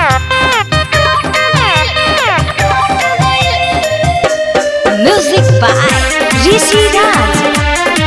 Music by Rishi Raj.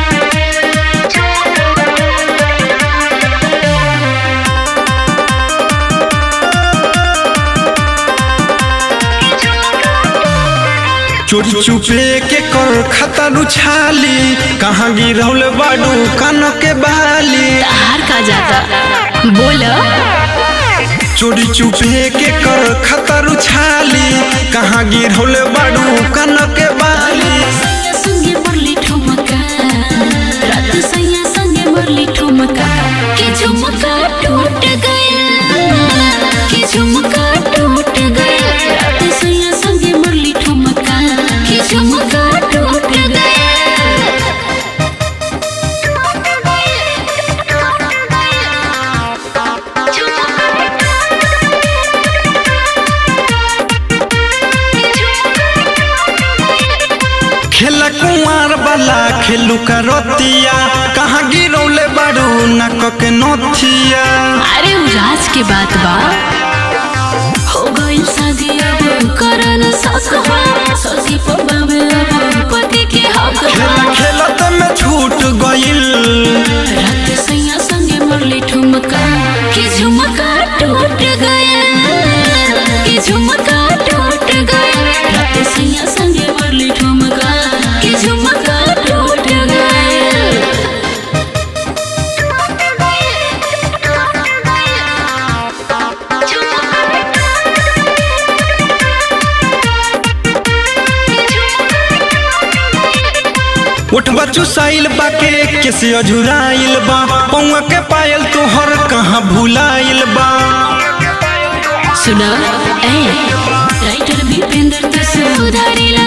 चोरी चुपे के कर खतर उछाली कहाँ गिरौल बाडू कान के बाली हार का जाता बोल चोरी चुपे के कर खतर उछाली कहाँ गिरौल बाडू कान के बाली सैया संगे मरली ठुमका रात सैया संगे मरली ठुमका के झुमका टूट गया के झुमका टूट गया रात सैया संगे मरली ठुमका के झुमका टूट गया खेला कुंवर वाला खेलू का रतिया कहाँ गिरौले बाडू नक के नथिया अरे उ राज के बात बा हो गइल शादी अब करन सक बा ससी पबावे अब पति के हक बा खेला खेलत में छूट गइल रात सैया संगे मरली ठुमका कि झुमका टूट गया कि झुमका टूट गया रात सैया संगे मरली ठुमका कि झुमका टूट गया उठ बच्चू साइल बाके केसे अझुराइल बा पौआ के पायल तोहर कहाँ भुलाइल बा सुना ए राइटर भूपेंद्र तो सुधारी